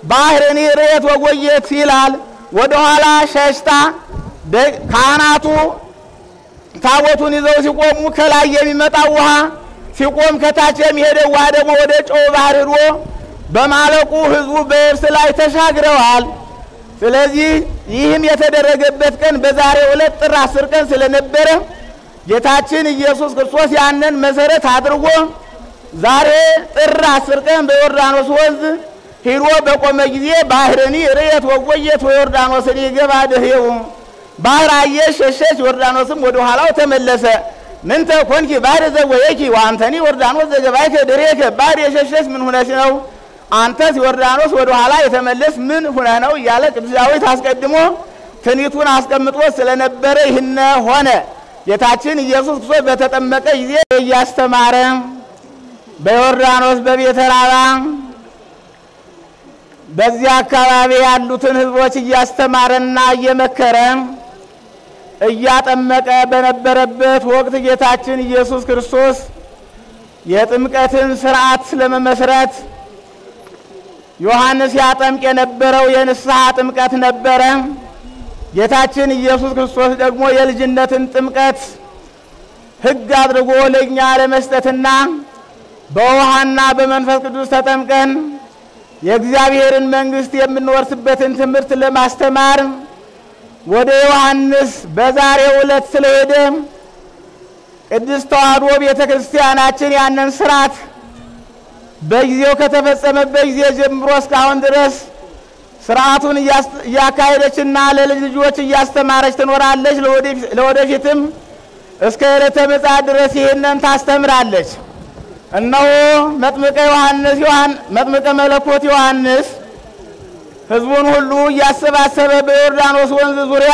ባህርን ርየት ወጎየት ይላል። ወደኋላ ሸሽታ ካህናቱ ታቦቱን ይዘው ሲቆሙ ከላይ የሚመጣው ውሃ ሲቆም ከታች የሚሄደው ውሃ ደግሞ ወደ ጨው ባህር ሄዶ በማለቁ ሕዝቡ በየብስ ላይ ተሻግረዋል። ስለዚህ ይህም የተደረገበት ቀን በዛሬው ዕለት ጥር አስር ቀን ስለነበረ ጌታችን ኢየሱስ ክርስቶስ ያንን መሰረት አድርጎ ዛሬ ጥር አስር ቀን በዮርዳኖስ ወንዝ ሂዶ በቆመ ጊዜ ባህርኒ ርየት ወጎየት ወዮርዳኖስን ይገባ ድህው ባህር አየሽ ሸሸች፣ ዮርዳኖስም ወደ ኋላው ተመለሰ። ምንተ ኮንኪ ባህር ዘወየኪ ወአንተኒ ዮርዳኖስ ዘገባይከ ድሬከ ባህር የሸሸች ምን ሁነሽ ነው? አንተስ ዮርዳኖስ ወደ ኋላ የተመለስ ምን ሁነ ነው? እያለ ቅዱስ ዳዊት አስቀድሞ ትንቢቱን አስቀምጦ ስለነበረ ይህነ ሆነ። ጌታችን ኢየሱስ ክርስቶስ በተጠመቀ ጊዜ እያስተማረ በዮርዳኖስ በቤተ ራባ በዚያ አካባቢ ያሉትን ሕዝቦች እያስተማረና እየመከረ እያጠመቀ በነበረበት ወቅት ጌታችን ኢየሱስ ክርስቶስ የጥምቀትን ስርዓት ለመመስረት ዮሐንስ ያጠምቅ የነበረው የንስሐ ጥምቀት ነበረ። ጌታችን ኢየሱስ ክርስቶስ ደግሞ የልጅነትን ጥምቀት ሕግ አድርጎ ለእኛ ለመስጠትና በውሃና በመንፈስ ቅዱስ ተጠምቀን የእግዚአብሔርን መንግሥት የምንወርስበትን ትምህርት ለማስተማር ወደ ዮሐንስ በዛሬው ዕለት ስለሄደ ቅድስት ተዋሕዶ ቤተ ክርስቲያናችን ያንን ስርዓት በጊዜው ከተፈጸመበት ጊዜ ጀምሮ እስካሁን ድረስ ስርዓቱን እያካሄደችና ለልጅ ልጆች እያስተማረች ትኖራለች። ለወደፊትም እስከ ዕለተ ምጽአት ድረስ ይህንን ታስተምራለች። እነሆ መጥምቀ ዮሐንስ ዮሐን መጥምቀ መለኮት ዮሐንስ ሕዝቡን ሁሉ እያሰባሰበ በዮርዳኖስ ወንዝ ዙሪያ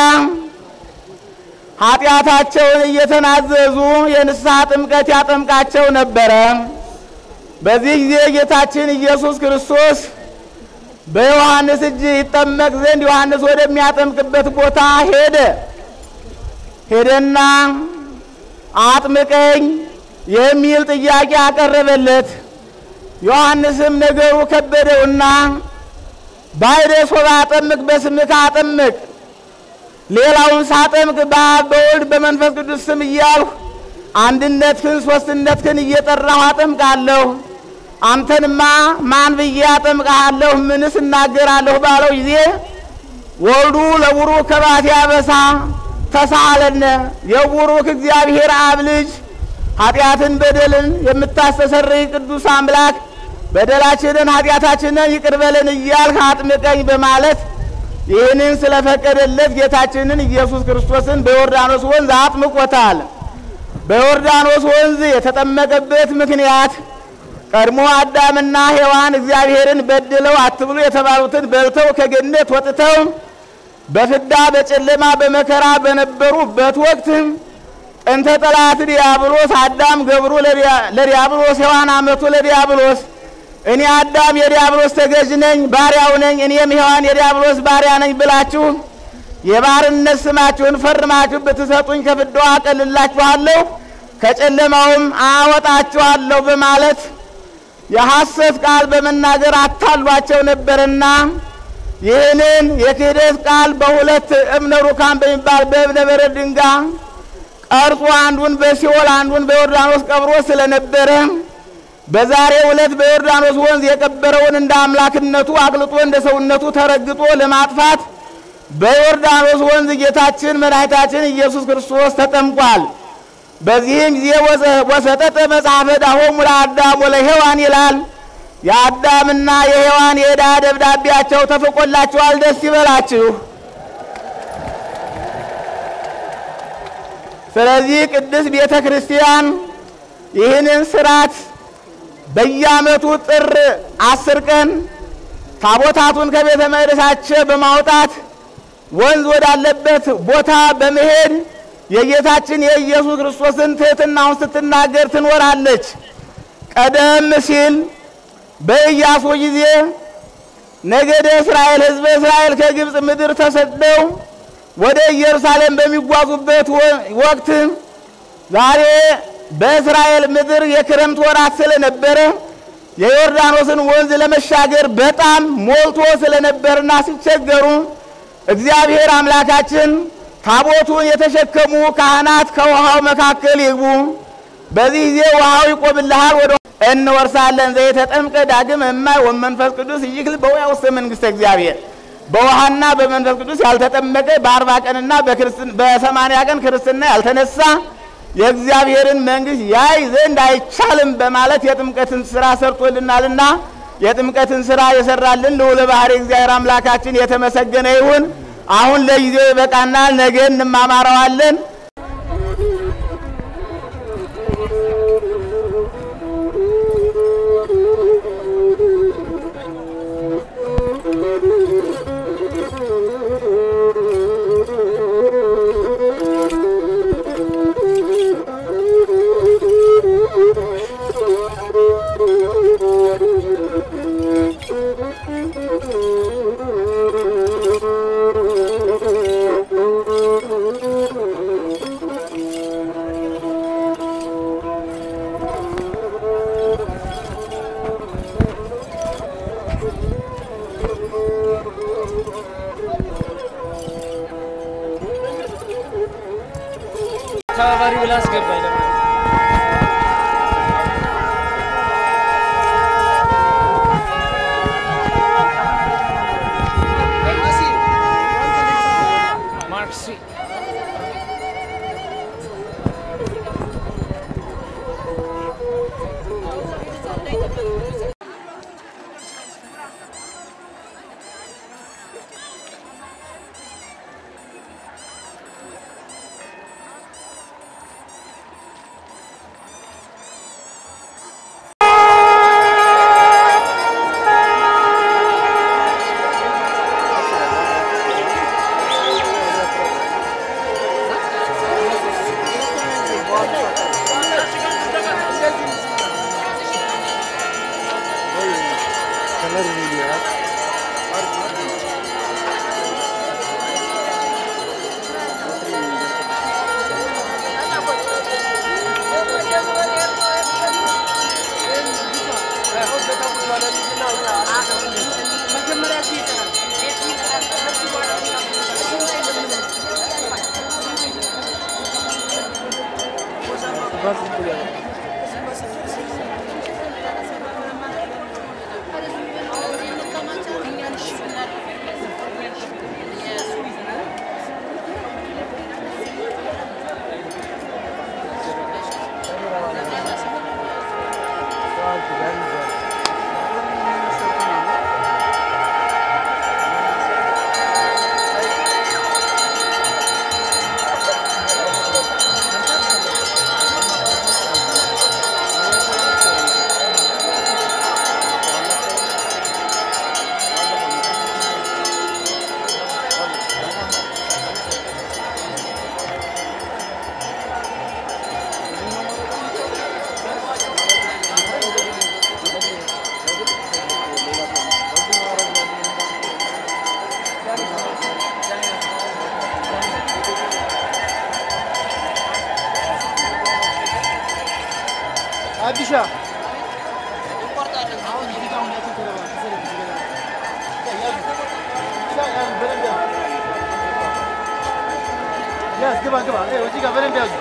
ኃጢአታቸውን እየተናዘዙ የንስሐ ጥምቀት ያጠምቃቸው ነበረ። በዚህ ጊዜ ጌታችን ኢየሱስ ክርስቶስ በዮሐንስ እጅ ይጠመቅ ዘንድ ዮሐንስ ወደሚያጠምቅበት ቦታ ሄደ። ሄደና አጥምቀኝ የሚል ጥያቄ አቀረበለት። ዮሐንስም ነገሩ ከበደውና ባይደ ሶባ አጠምቅ በስምከ አጠምቅ፣ ሌላውን ሳጠምቅ በአብ በወልድ በመንፈስ ቅዱስ ስም እያልሁ አንድነትህን ሶስትነትህን እየጠራሁ አጠምቃለሁ። አንተንማ ማን ብዬ አጠምቅሃለሁ? ምንስ እናገራለሁ? ባለው ጊዜ ወልዱ ለቡሩክ ከባት ያበሳ ተሳለነ የቡሩክ እግዚአብሔር አብ ልጅ ኃጢአትን በደልን የምታስተሰርይ ቅዱስ አምላክ በደላችንን ኃጢአታችንን ይቅር በለን እያልህ አጥምቀኝ በማለት ይህንን ስለፈቀደለት ጌታችንን ኢየሱስ ክርስቶስን በዮርዳኖስ ወንዝ አጥምቆታል። በዮርዳኖስ ወንዝ የተጠመቀበት ምክንያት ቀድሞ አዳምና ሔዋን እግዚአብሔርን በድለው አትብሉ የተባሉትን በልተው ከገነት ወጥተው በፍዳ በጨለማ በመከራ በነበሩበት ወቅት ጥንተ ጠላት ዲያብሎስ አዳም ገብሩ ለዲያብሎስ ሔዋን አመቱ ለዲያብሎስ እኔ አዳም የዲያብሎስ ተገዥ ነኝ ባሪያው ነኝ እኔም ሔዋን የዲያብሎስ ባሪያ ነኝ ብላችሁ የባርነት ስማችሁን ፈርማችሁ ብትሰጡኝ ከፍዳው አቀልላችኋለሁ ከጨለማውም አወጣችኋለሁ በማለት የሐሰት ቃል በመናገር አታሏቸው ነበርና ይህንን የክህደት ቃል በሁለት እብነ ሩካን በሚባል በእብነ በረድ ድንጋይ ቀርጾ አንዱን በሲኦል አንዱን በዮርዳኖስ ቀብሮ ስለነበረ በዛሬው ዕለት በዮርዳኖስ ወንዝ የቀበረውን እንደ አምላክነቱ አቅልጦ እንደ ሰውነቱ ተረግጦ ለማጥፋት በዮርዳኖስ ወንዝ ጌታችን መድኃኒታችን ኢየሱስ ክርስቶስ ተጠምቋል። በዚህም ጊዜ ወሰጠጠ መጽሐፈ ዳሆሙ ለአዳም ወለሔዋን ይላል። የአዳምና የሔዋን የዕዳ ደብዳቤያቸው ተፍቆላቸዋል። ደስ ይበላችሁ። ስለዚህ ቅድስት ቤተ ክርስቲያን ይህንን ስርዓት በየዓመቱ ጥር አስር ቀን ታቦታቱን ከቤተ መቅደሳቸው በማውጣት ወንዝ ወዳለበት ቦታ በመሄድ የጌታችን የኢየሱስ ክርስቶስን ትሕትናውን ስትናገር ትኖራለች። ቀደም ሲል በኢያሱ ጊዜ ነገደ እስራኤል ሕዝበ እስራኤል ከግብፅ ምድር ተሰደው ወደ ኢየሩሳሌም በሚጓዙበት ወቅት ዛሬ በእስራኤል ምድር የክረምት ወራት ስለነበረ የዮርዳኖስን ወንዝ ለመሻገር በጣም ሞልቶ ስለነበርና ሲቸገሩ እግዚአብሔር አምላካችን ታቦቱን የተሸከሙ ካህናት ከውሃው መካከል ይግቡ፣ በዚህ ጊዜ ውሃው ይቆምልሃል፣ ወደ እንወርሳለን። ዘየተጠምቀ ዳግም እማይ ወመንፈስ ቅዱስ ይክል በውያ ውስተ መንግሥተ እግዚአብሔር። በውሃና በመንፈስ ቅዱስ ያልተጠመቀ በአርባ ቀንና በሰማንያ ቀን ክርስትና ያልተነሳ የእግዚአብሔርን መንግሥት ያይ ዘንድ አይቻልም በማለት የጥምቀትን ስራ ሰርቶልናልና የጥምቀትን ስራ የሰራልን ልዑለ ባሕርይ እግዚአብሔር አምላካችን የተመሰገነ ይሁን። አሁን ለጊዜው ይበቃናል፣ ነገ እንማማረዋለን። ተባባሪ ብላ አስገባኝ። ማርክሲ አዲሻ ያዝ ግባ ግባ እዚህ ጋር በደንብ ያዙ።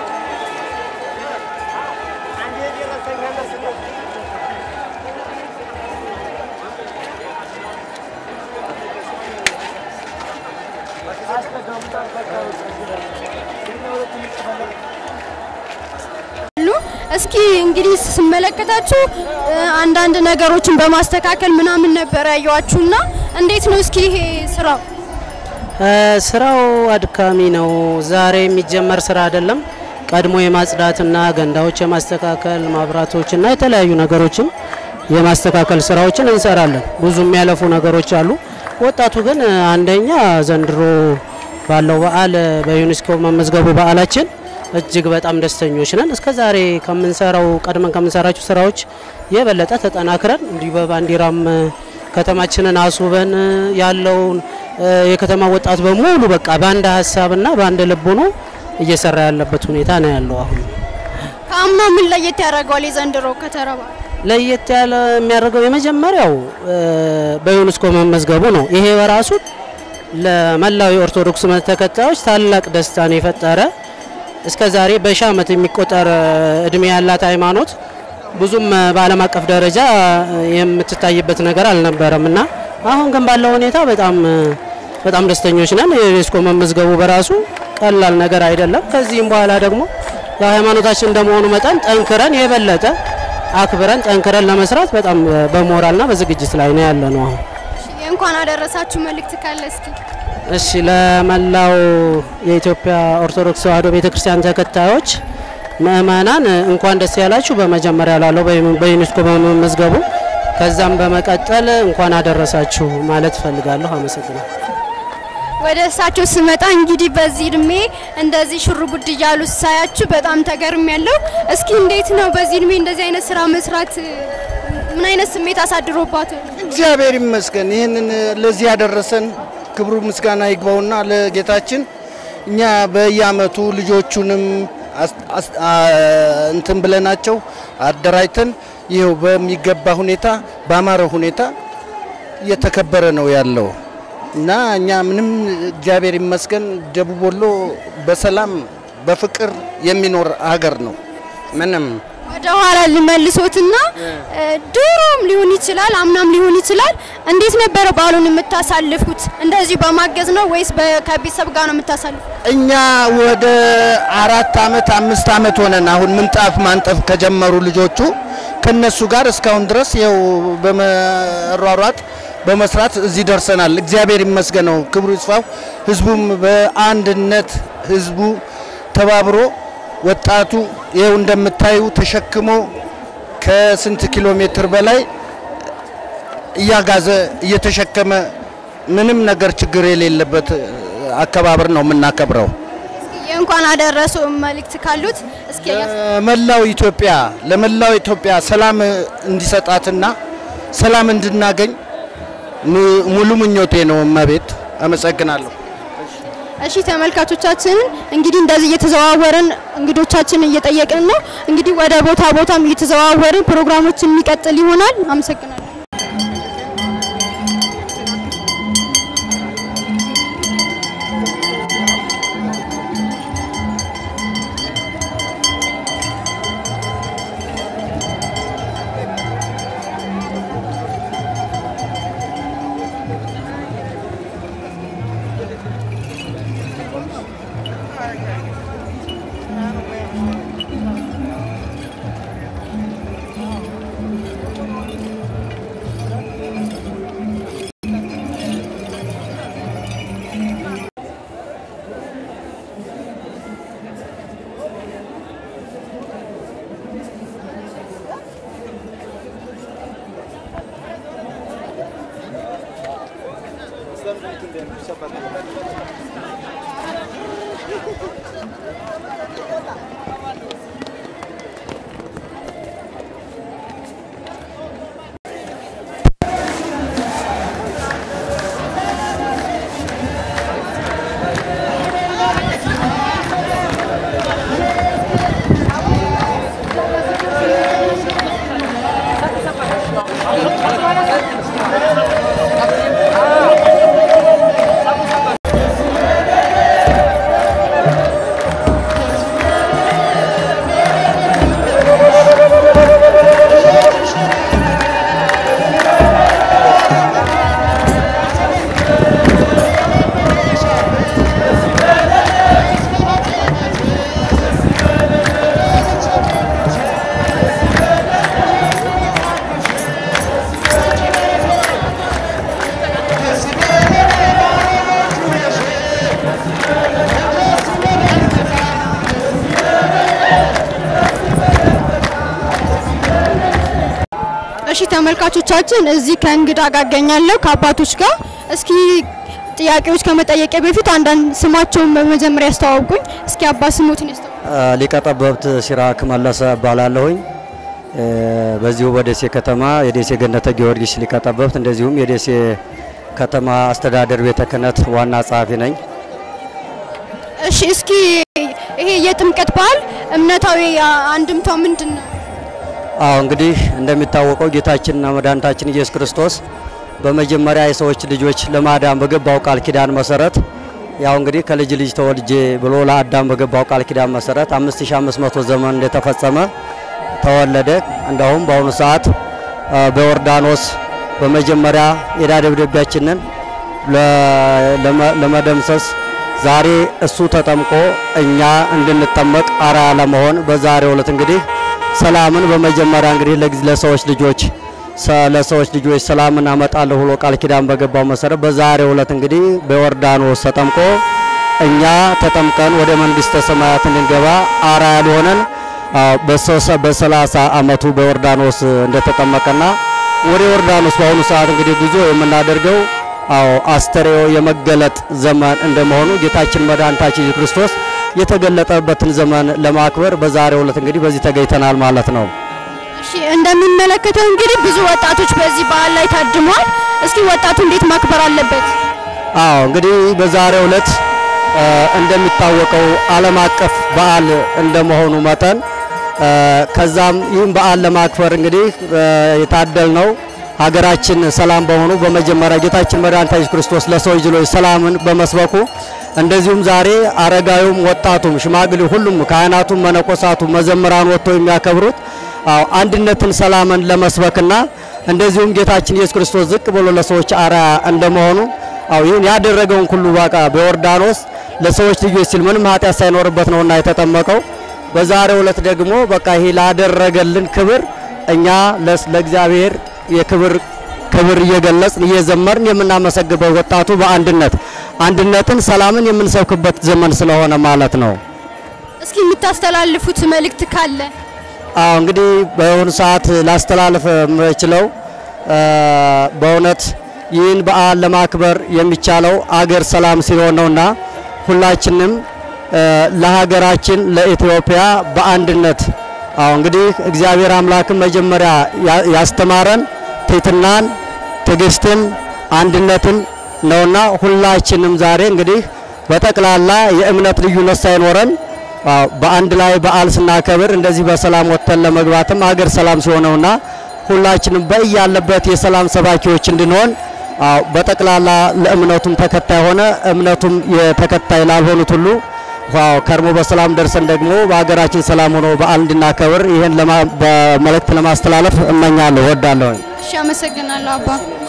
አሉ። እስኪ እንግዲህ ስመለከታችሁ እ፣ አንዳንድ ነገሮችን በማስተካከል ምናምን ነበር ያየዋችሁና እንዴት ነው እስኪ ይሄ ስራው? እ፣ ስራው አድካሚ ነው። ዛሬ የሚጀመር ስራ አይደለም። ቀድሞ የማጽዳትና ገንዳዎች የማስተካከል ማብራቶችና የተለያዩ ነገሮችን የማስተካከል ስራዎችን እንሰራለን። ብዙ የሚያለፉ ነገሮች አሉ። ወጣቱ ግን እ፣ አንደኛ ዘንድሮ ባለው በዓል በዩኔስኮ መመዝገቡ በዓላችን እጅግ በጣም ደስተኞች ነን። እስከ ዛሬ ከምንሰራው ቀድመን ከምንሰራቸው ስራዎች የበለጠ ተጠናክረን እንዲሁ በባንዲራም እ፣ ከተማችንን አስውበን እ፣ ያለውን እ፣ የከተማ ወጣት በሙሉ በቃ በአንድ ሀሳብና በአንድ ልብ ሆኖ እየሰራ ያለበት ሁኔታ ነው ያለው አሁን ከአምናው ምን ለየት ያደርገዋል የዘንድሮ ከተረባ? ለየት ያለ የሚያደርገው የመጀመሪያው እ፣ በዩኔስኮ መመዝገቡ ነው። ይሄ በራሱ ለመላው የኦርቶዶክስ እምነት ተከታዮች ታላቅ ደስታን የፈጠረ እስከ ዛሬ በሺህ ዓመት የሚቆጠር እ፣ እድሜ ያላት ሃይማኖት ብዙም እ፣ በዓለም አቀፍ ደረጃ እ፣ የምትታይበት ነገር አልነበረም እና አሁን ግን ባለው ሁኔታ በጣም እ፣ በጣም ደስተኞች ነን። የዩኔስኮ መመዝገቡ በራሱ ቀላል ነገር አይደለም። ከዚህም በኋላ ደግሞ ያው ሃይማኖታችን እንደመሆኑ መጠን ጠንክረን የበለጠ አክብረን ጠንክረን ለመስራት በጣም እ፣ በሞራልና በዝግጅት ላይ ነው ያለ ነው አሁን። የእንኳን አደረሳችሁ መልእክት ካለ እስኪ እሺ ለመላው የኢትዮጵያ ኦርቶዶክስ ተዋሕዶ ቤተክርስቲያን ተከታዮች ምእመናን እ፣ እንኳን ደስ ያላችሁ በመጀመሪያ ላለው በዩ- በዩኔስኮ በመመዝገቡ ከዛም በመቀጠል እንኳን አደረሳችሁ ማለት እፈልጋለሁ። አመሰግናለሁ። ወደ እሳቸው ስመጣ እንግዲህ በዚህ እድሜ እንደዚህ ሽር ጉድ እያሉ ሳያችሁ በጣም ተገርም ያለው። እስኪ እንዴት ነው በዚህ እድሜ እንደዚህ አይነት ስራ መስራት እ፣ ምን አይነት ስሜት አሳድሮባት? እግዚአብሔር ይመስገን ይህንን ለዚህ ያደረሰን ክብሩ ምስጋና ይግባውና ለጌታችን እኛ በየአመቱ ልጆቹንም አስ- አስ- አ- እንትን ብለናቸው አደራጅተን ይኸው በሚገባ ሁኔታ በአማረ ሁኔታ እየተከበረ ነው ያለው እና እኛ ምንም እግዚአብሔር ይመስገን ደቡብ ወሎ በሰላም በፍቅር የሚኖር ሀገር ነው። ምንም ወደ ኋላ ልመልሶትና እ፣ ድሮም ሊሆን ይችላል አምናም ሊሆን ይችላል። እንዴት ነበረ በዓሉን የምታሳልፉት? እንደዚሁ በማገዝ ነው ወይስ በ- ከቤተሰብ ጋር ነው የምታሳልፉት? እኛ ወደ አራት አመት አምስት አመት ሆነን አሁን ምንጣፍ ማንጠፍ ከጀመሩ ልጆቹ ከነሱ ጋር እስካሁን ድረስ ይኸው በመሯሯጥ በመስራት እዚህ ደርሰናል። እግዚአብሔር ይመስገነው፣ ክብሩ ይስፋው። ህዝቡም በአንድነት ህዝቡ ተባብሮ ወጣቱ ይኸው እንደምታዩ ተሸክሞ ከስንት ኪሎ ሜትር በላይ እያጋዘ እየተሸከመ ምንም ነገር ችግር የሌለበት አከባበር ነው የምናከብረው። የእንኳን አደረሱ መልእክት ካሉት እስኪ ለመላው ኢትዮጵያ ለመላው ኢትዮጵያ ሰላም እንዲሰጣትና ሰላም እንድናገኝ mu- ሙሉ ምኞቴ ነው። እመቤት አመሰግናለሁ። እሺ ተመልካቾቻችንን እንግዲህ እንደዚህ እየተዘዋወርን እንግዶቻችንን እየጠየቅን ነው። እንግዲህ ወደ ቦታ ቦታም እየተዘዋወርን ፕሮግራሞችን የሚቀጥል ይሆናል። አመሰግናለሁ። እሺ ተመልካቾቻችን እዚህ ከእንግዳ ጋር እገኛለሁ ከአባቶች ጋር። እስኪ ጥያቄዎች ከመጠየቄ በፊት አንዳንድ ስማቸውን በመጀመሪያ ያስተዋውቁኝ። እስኪ አባ ስሞትን ያስተዋውቁ። ሊቀ ጠበብት ሲራክ መለሰ እባላለሁኝ። እ፣ በዚሁ በደሴ ከተማ የደሴ ገነተ ጊዮርጊስ ሊቀ ጠበብት እንደዚሁም የደሴ ከተማ አስተዳደር ቤተ ክህነት ዋና ጸሐፊ ነኝ። እሺ እስኪ ይሄ የጥምቀት በዓል እምነታዊ አንድምታው ምንድን ነው? አዎ እንግዲህ እንደሚታወቀው ጌታችንና መድኃኒታችን ኢየሱስ ክርስቶስ በመጀመሪያ የሰዎች ልጆች ለማዳን በገባው ቃል ኪዳን መሰረት ያው እንግዲህ ከልጅ ልጅ ተወልጄ ብሎ ለአዳም በገባው ቃል ኪዳን መሰረት 5500 ዘመን እንደተፈጸመ ተወለደ። እንደውም በአሁኑ ሰዓት አ፣ በዮርዳኖስ በመጀመሪያ የዕዳ ደብዳቤያችንን ለ- ለመ- ለመደምሰስ ዛሬ እሱ ተጠምቆ እኛ እንድንጠመቅ አርአያ ለመሆን በዛሬው ዕለት እንግዲህ ሰላምን በመጀመሪያ እንግዲህ ለጊዜ ለሰዎች ልጆች ሰ- ለሰዎች ልጆች ሰላምን አመጣለሁ ብሎ ቃል ኪዳን በገባው መሰረት በዛሬው ዕለት እንግዲህ በዮርዳኖስ ተጠምቆ እኛ ተጠምቀን ወደ መንግስተ ሰማያት እንድንገባ አርአያ ሊሆነን አ፣ በሶሳ- በሰላሳ አመቱ በዮርዳኖስ እንደተጠመቀና ወደ ዮርዳኖስ በአሁኑ ሰዓት እንግዲህ ጉዞ የምናደርገው አዎ አስተርእዮ የመገለጥ ዘመን እንደመሆኑ ጌታችን መድኃኒታችን ኢየሱስ ክርስቶስ የተገለጠበትን ዘመን ለማክበር በዛሬው ዕለት እንግዲህ በዚህ ተገኝተናል ማለት ነው። እሺ እንደሚመለከተው እንግዲህ ብዙ ወጣቶች በዚህ በዓል ላይ ታድመዋል። እስኪ ወጣቱ እንዴት ማክበር አለበት? አዎ እንግዲህ በዛሬው ዕለት እ፣ እንደሚታወቀው ዓለም አቀፍ በዓል እንደመሆኑ መጠን እ፣ ከዛም ይህን በዓል ለማክበር እንግዲህ እ፣ የታደልነው ሀገራችን ሰላም በሆኑ በመጀመሪያ ጌታችን መድኃኒታችን ኢየሱስ ክርስቶስ ለሰዎች ልጆች ሰላምን በመስበኩ እንደዚሁም ዛሬ አረጋዊውም ወጣቱም ሽማግሌው ሁሉም ካህናቱም መነኮሳቱም መዘምራን ወጥተው የሚያከብሩት አዎ አንድነትን ሰላምን ለመስበክና እንደዚሁም ጌታችን ኢየሱስ ክርስቶስ ዝቅ ብሎ ለሰዎች አርአያ እንደመሆኑ አዎ ይህን ያደረገውን ሁሉ በቃ በዮርዳኖስ ለሰዎች ልጆች ሲል ምንም ኃጢአት ሳይኖርበት ነውና የተጠመቀው። በዛሬው ዕለት ደግሞ በቃ ይሄ ላደረገልን ክብር እኛ ለስ- ለእግዚአብሔር የክብር ክብር እየገለጽን እየዘመርን የምናመሰግበው ወጣቱ በአንድነት አንድነትን ሰላምን የምንሰብክበት ዘመን ስለሆነ ማለት ነው። እስኪ የምታስተላልፉት መልእክት ካለ አዎ እንግዲህ በአሁኑ ሰዓት ላስተላልፍ የምችለው እ፣ በእውነት ይህን በዓል ለማክበር የሚቻለው አገር ሰላም ሲሆን ነውና ሁላችንም እ፣ ለሀገራችን ለኢትዮጵያ በአንድነት አዎ እንግዲህ እግዚአብሔር አምላክን መጀመሪያ ያ- ያስተማረን ትሕትናን፣ ትዕግስትን፣ አንድነትን ነውና ሁላችንም ዛሬ እንግዲህ በጠቅላላ የእምነት ልዩነት ሳይኖረን አዎ በአንድ ላይ በዓል ስናከብር እንደዚህ በሰላም ወጥተን ለመግባትም አገር ሰላም ሲሆነውና ሁላችንም በያለበት የሰላም ሰባኪዎች እንድንሆን አዎ በጠቅላላ ለእምነቱም ተከታይ ሆነ እምነቱም የተከታይ ላልሆኑት ሁሉ ዋው ከርሞ በሰላም ደርሰን ደግሞ በሀገራችን ሰላም ሆኖ በዓል እንድናከብር ይህን ለማ- በመልእክት ለማስተላለፍ እመኛለሁ ወዳለሁ። እሺ፣ አመሰግናለሁ አባ።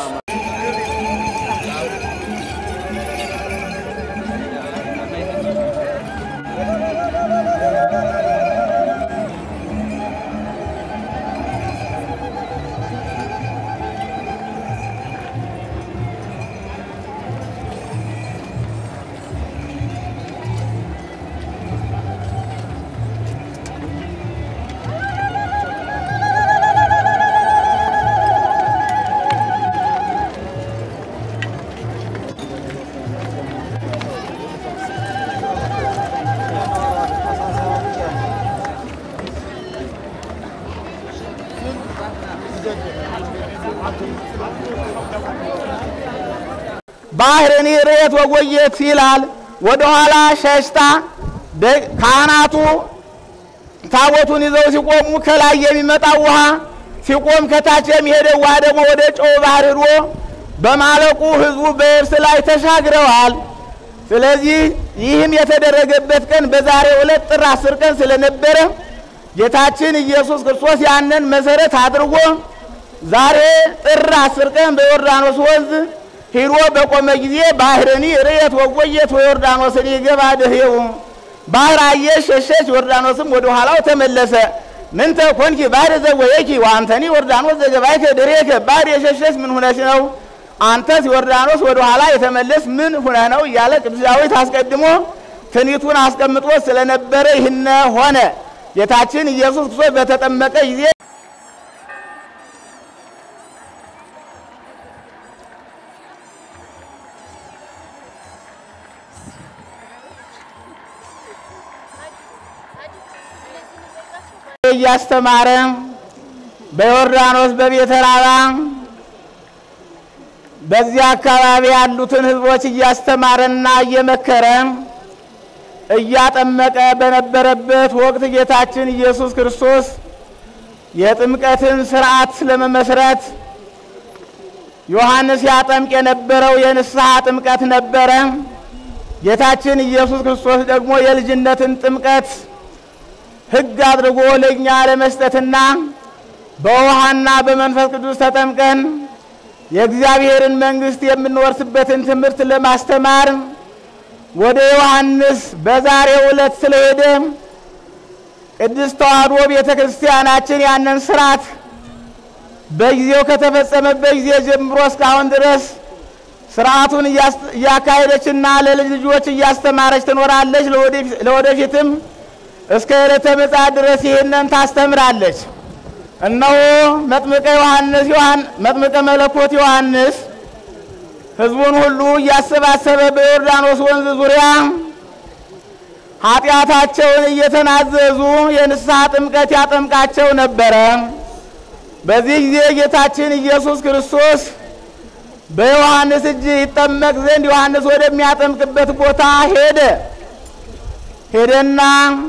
ባህርን ርየት ወጎየት ይላል። ወደ ኋላ ሸሽታ ደ- ካህናቱ ታቦቱን ይዘው ሲቆሙ ከላይ የሚመጣው ውሃ ሲቆም ከታች የሚሄደው ውሃ ደግሞ ወደ ጨው ባህር ሄዶ በማለቁ ሕዝቡ በየብስ ላይ ተሻግረዋል። ስለዚህ ይህም የተደረገበት ቀን በዛሬው ዕለት ጥር አስር ቀን ስለነበረ ጌታችን ኢየሱስ ክርስቶስ ያንን መሰረት አድርጎ ዛሬ ጥር አስር ቀን በዮርዳኖስ ወንዝ ሂዶ በቆመ ጊዜ ባህርኒ ርየት ወጎየት ወዮርዳኖስን ይገባ ድህው ባህር አየሽ ሸሸች፣ ዮርዳኖስም ወደ ኋላው ተመለሰ። ምንተ ኮንኪ ባህር ዘወየኪ ወአንተኒ ዮርዳኖስ ዘገባይከ ድሬከ ባህር የሸሸች ምን ሁነሽ ነው? አንተስ ዮርዳኖስ ወደ ኋላ የተመለስ ምን ሁነህ ነው? እያለ ቅዱስ ዳዊት አስቀድሞ ትንቢቱን አስቀምጦ ስለነበረ ይህነ ሆነ። ጌታችን ኢየሱስ ክርስቶስ በተጠመቀ ጊዜ እያስተማረ በዮርዳኖስ በቤተ ራባ በዚያ አካባቢ ያሉትን ሕዝቦች እያስተማረና እየመከረ እያጠመቀ በነበረበት ወቅት ጌታችን ኢየሱስ ክርስቶስ የጥምቀትን ስርዓት ለመመስረት ዮሐንስ ያጠምቅ የነበረው የንስሐ ጥምቀት ነበረ። ጌታችን ኢየሱስ ክርስቶስ ደግሞ የልጅነትን ጥምቀት ሕግ አድርጎ ለእኛ ለመስጠትና በውሃና በመንፈስ ቅዱስ ተጠምቀን የእግዚአብሔርን መንግሥት የምንወርስበትን ትምህርት ለማስተማር ወደ ዮሐንስ በዛሬው ዕለት ስለሄደ ቅድስት ተዋሕዶ ቤተ ክርስቲያናችን ያንን ስርዓት በጊዜው ከተፈጸመበት ጊዜ ጀምሮ እስካሁን ድረስ ስርዓቱን እያካሄደችና ለልጅ ልጆች እያስተማረች ትኖራለች። ለወደፊትም እስከ ዕለተ ምጽአት ድረስ ይህንን ታስተምራለች። እነሆ መጥምቀ ዮሐንስ መጥምቀ መለኮት ዮሐንስ ሕዝቡን ሁሉ እያሰባሰበ በዮርዳኖስ ወንዝ ዙሪያ ኃጢአታቸውን እየተናዘዙ የንስሐ ጥምቀት ያጠምቃቸው ነበረ። በዚህ ጊዜ ጌታችን ኢየሱስ ክርስቶስ በዮሐንስ እጅ ይጠመቅ ዘንድ ዮሐንስ ወደሚያጠምቅበት ቦታ ሄደ። ሄደና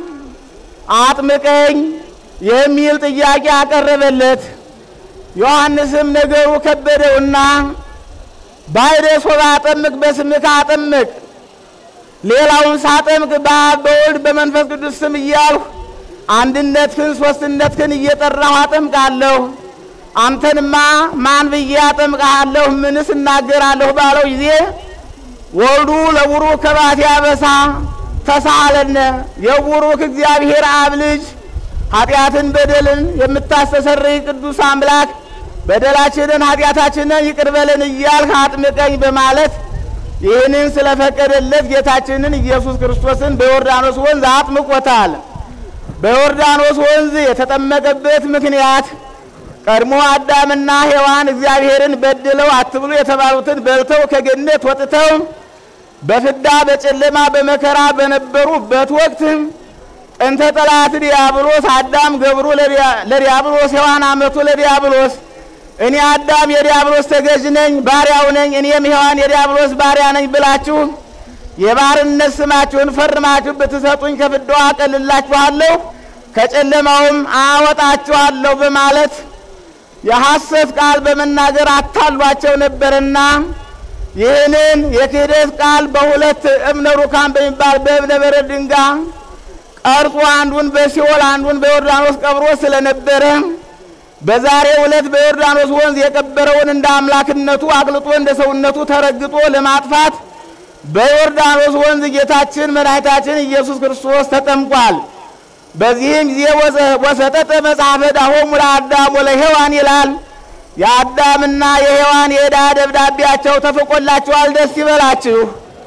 አጥምቀኝ የሚል ጥያቄ አቀረበለት። ዮሐንስም ነገሩ ከበደውና ባይደ ሶባ አጠምቅ በስምከ አጠምቅ ሌላውን ሳጠምቅ በአብ በወልድ በመንፈስ ቅዱስ ስም እያልሁ አንድነትህን ሶስትነትህን እየጠራሁ አጠምቃለሁ። አንተንማ ማን ብዬ አጠምቅሃለሁ? ምንስ እናገራለሁ? ባለው ጊዜ ወልዱ ለቡሩክ ከባት ያበሳ ተሳለነ የቡሩክ እግዚአብሔር አብ ልጅ ኃጢአትን በደልን የምታስተሰርይ ቅዱስ አምላክ በደላችንን ኃጢአታችንን ይቅር በለን እያልህ አጥምቀኝ በማለት ይህንን ስለፈቀደለት ጌታችንን ኢየሱስ ክርስቶስን በዮርዳኖስ ወንዝ አጥምቆታል። በዮርዳኖስ ወንዝ የተጠመቀበት ምክንያት ቀድሞ አዳምና ሔዋን እግዚአብሔርን በድለው አትብሉ የተባሉትን በልተው ከገነት ወጥተው በፍዳ በጨለማ በመከራ በነበሩበት ወቅት ጥንተ ጠላት ዲያብሎስ አዳም ገብሩ ለዲያብሎስ ሔዋን አመቱ ለዲያብሎስ እኔ አዳም የዲያብሎስ ተገዥ ነኝ ባሪያው ነኝ፣ እኔም ሔዋን የዲያብሎስ ባሪያ ነኝ ብላችሁ የባርነት ስማችሁን ፈርማችሁ ብትሰጡኝ ከፍዳው አቀልላችኋለሁ፣ ከጨለማውም አወጣችኋለሁ በማለት የሐሰት ቃል በመናገር አታሏቸው ነበርና ይህንን የክህደት ቃል በሁለት እብነ ሩካን በሚባል በእብነ በረድ ድንጋይ ቀርጾ አንዱን በሲኦል አንዱን በዮርዳኖስ ቀብሮ ስለነበረ በዛሬው ዕለት በዮርዳኖስ ወንዝ የቀበረውን እንደ አምላክነቱ አቅልጦ እንደ ሰውነቱ ተረግጦ ለማጥፋት በዮርዳኖስ ወንዝ ጌታችን መድኃኒታችን ኢየሱስ ክርስቶስ ተጠምቋል። በዚህም ጊዜ ወሰጠጠ መጽሐፈ ዳሆሙ ለአዳም ወለሔዋን ይላል። የአዳምና የሔዋን የዕዳ ደብዳቤያቸው ተፍቆላችኋል፣ ደስ ይበላችሁ።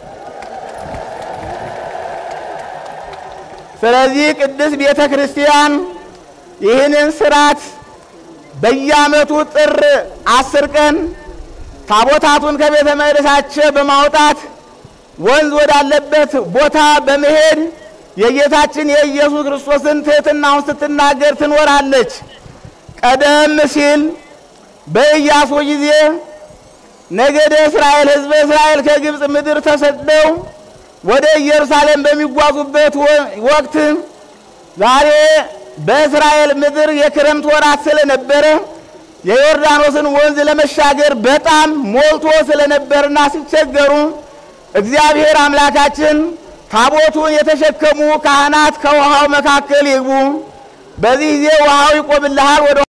ስለዚህ ቅድስት ቤተ ክርስቲያን ይህንን ስርዓት በየዓመቱ ጥር አስር ቀን ታቦታቱን ከቤተ መቅደሳቸው በማውጣት ወንዝ ወዳለበት ቦታ በመሄድ የጌታችን የኢየሱስ ክርስቶስን ትሕትናውን ስትናገር ትኖራለች። ቀደም ሲል በኢያሱ ጊዜ ነገደ እስራኤል ሕዝበ እስራኤል ከግብፅ ምድር ተሰደው ወደ ኢየሩሳሌም በሚጓዙበት ወቅት ዛሬ በእስራኤል ምድር የክረምት ወራት ስለነበረ የዮርዳኖስን ወንዝ ለመሻገር በጣም ሞልቶ ስለነበርና ሲቸገሩ እግዚአብሔር አምላካችን ታቦቱን የተሸከሙ ካህናት ከውሃው መካከል ይግቡ፣ በዚህ ጊዜ ውሃው ይቆምልሃል ወደ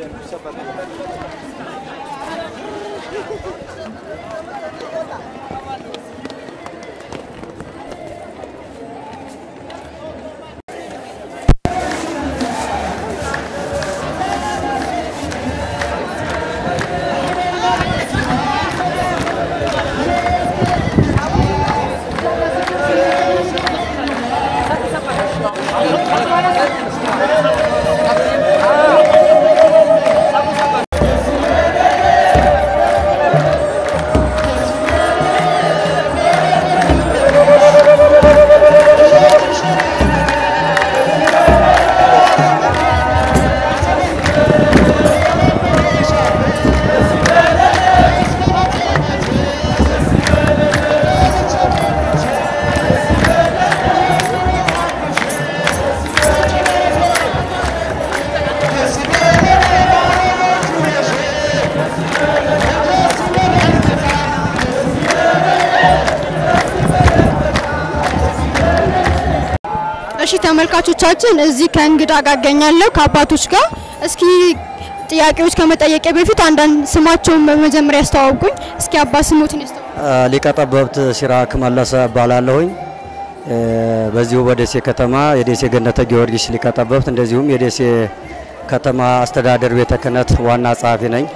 እሺ ተመልካቾቻችን እዚህ ከእንግዳ ጋር እገኛለሁ ከአባቶች ጋር። እስኪ ጥያቄዎች ከመጠየቄ በፊት አንዳንድ ስማቸውን በመጀመሪያ ያስተዋውቁኝ። እስኪ አባ ስሞትን ያስተዋውቁ። ሊቀ ጠበብት ሲራክ መለሰ እባላለሁኝ። እ፣ በዚሁ በደሴ ከተማ የደሴ ገነተ ጊዮርጊስ ሊቀ ጠበብት እንደዚሁም የደሴ ከተማ አስተዳደር ቤተ ክህነት ዋና ጸሐፊ ነኝ።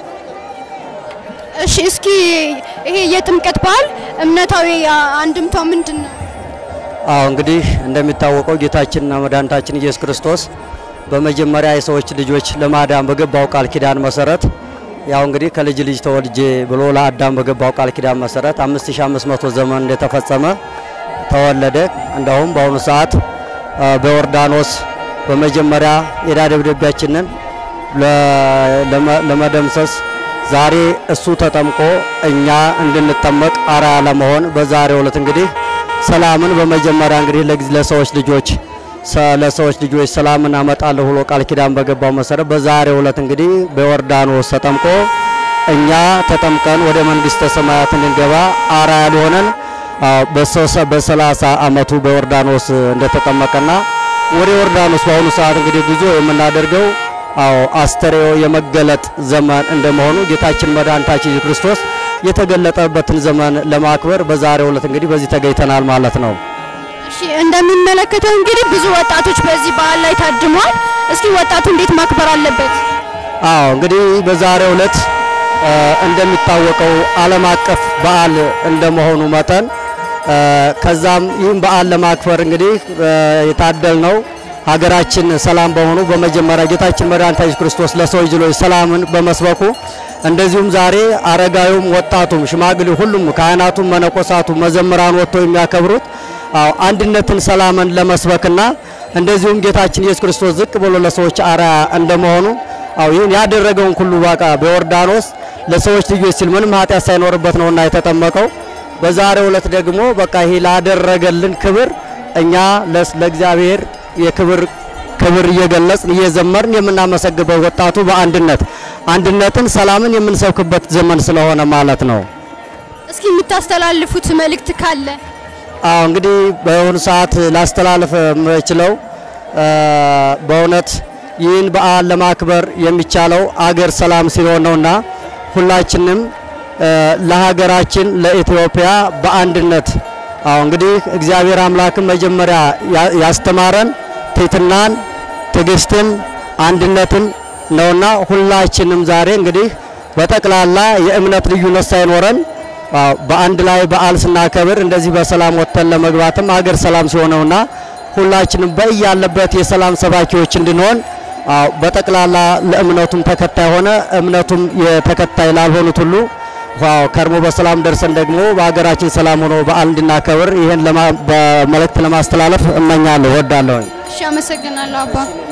እሺ እስኪ ይሄ የጥምቀት በዓል እምነታዊ አንድምታው ምንድን ነው? አዎ እንግዲህ እንደሚታወቀው ጌታችንና መድኃኒታችን ኢየሱስ ክርስቶስ በመጀመሪያ የሰዎች ልጆች ለማዳን በገባው ቃል ኪዳን መሰረት ያው እንግዲህ ከልጅ ልጅ ተወልጄ ብሎ ለአዳም በገባው ቃል ኪዳን መሰረት 5500 ዘመን እንደተፈጸመ ተወለደ። እንደውም በአሁኑ ሰዓት አ፣ በዮርዳኖስ በመጀመሪያ የዕዳ ደብዳቤያችንን ለ- ለመ- ለመደምሰስ ዛሬ እሱ ተጠምቆ እኛ እንድንጠመቅ አርአያ ለመሆን በዛሬው ዕለት እንግዲህ ሰላምን በመጀመሪያ እንግዲህ ለጊዜ- ለሰዎች ልጆች ሰ- ለሰዎች ልጆች ሰላምን አመጣለሁ ብሎ ቃል ኪዳን በገባው መሰረት በዛሬው ዕለት እንግዲህ በዮርዳኖስ ተጠምቆ እኛ ተጠምቀን ወደ መንግስተ ሰማያት እንድንገባ አርአያ ሊሆነን አዎ፣ በሶሰ- በሰላሳ አመቱ በዮርዳኖስ እንደተጠመቀና ወደ ዮርዳኖስ በአሁኑ ሰዓት እንግዲህ ጉዞ የምናደርገው አዎ አስተርእዮ የመገለጥ ዘመን እንደመሆኑ ጌታችን መድኃኒታችን ኢየሱስ ክርስቶስ የተገለጠበትን ዘመን ለማክበር በዛሬው ዕለት እንግዲህ በዚህ ተገኝተናል ማለት ነው። እሺ እንደሚመለከተው እንግዲህ ብዙ ወጣቶች በዚህ በዓል ላይ ታድመዋል። እስኪ ወጣቱ እንዴት ማክበር አለበት? አዎ እንግዲህ በዛሬው ዕለት እ፣ እንደሚታወቀው ዓለም አቀፍ በዓል እንደመሆኑ መጠን እ፣ ከዛም ይህን በዓል ለማክበር እንግዲህ እ፣ የታደልነው ሀገራችን ሰላም በመሆኑ በመጀመሪያ ጌታችን መድኃኒታችን ኢየሱስ ክርስቶስ ለሰው ልጆች ሰላምን በመስበኩ እንደዚሁም ዛሬ አረጋዩም፣ ወጣቱም፣ ሽማግሌው ሁሉም ካህናቱም፣ መነኮሳቱም መዘምራን ወጥተው የሚያከብሩት አዎ አንድነትን፣ ሰላምን ለመስበክና እንደዚሁም ጌታችን ኢየሱስ ክርስቶስ ዝቅ ብሎ ለሰዎች አርአያ እንደመሆኑ አዎ ይህን ያደረገውን ሁሉ በቃ በዮርዳኖስ ለሰዎች ልጆች ሲል ምንም ኃጢአት ሳይኖርበት ነውና የተጠመቀው። በዛሬው ዕለት ደግሞ በቃ ይሄ ላደረገልን ክብር እኛ ለስ- ለእግዚአብሔር የክብር ክብር እየገለጽን እየዘመርን የምናመሰግበው ወጣቱ በአንድነት አንድነትን፣ ሰላምን የምንሰብክበት ዘመን ስለሆነ ማለት ነው። እስኪ የምታስተላልፉት መልእክት ካለ አዎ እንግዲህ በአሁኑ ሰዓት ላስተላልፍ የምችለው እ፣ በእውነት ይህን በዓል ለማክበር የሚቻለው አገር ሰላም ሲሆን ነውና ሁላችንም እ፣ ለሀገራችን ለኢትዮጵያ በአንድነት አዎ እንግዲህ እግዚአብሔር አምላክን መጀመሪያ ያ- ያስተማረን ትሕትናን፣ ትዕግስትን፣ አንድነትን ነውና ሁላችንም ዛሬ እንግዲህ በጠቅላላ የእምነት ልዩነት ሳይኖረን አዎ በአንድ ላይ በዓል ስናከብር እንደዚህ በሰላም ወጥተን ለመግባትም አገር ሰላም ሲሆነውና ሁላችንም በያለበት የሰላም ሰባኪዎች እንድንሆን አዎ በጠቅላላ ለእምነቱም ተከታይ ሆነ እምነቱም የተከታይ ላልሆኑት ሁሉ ዋው ከርሞ በሰላም ደርሰን ደግሞ በሀገራችን ሰላም ሆኖ በዓል እንድናከብር ይህን ለማ- በመልእክት ለማስተላለፍ እመኛለሁ፣ ወዳለሁኝ። እሺ፣ አመሰግናለሁ አባ።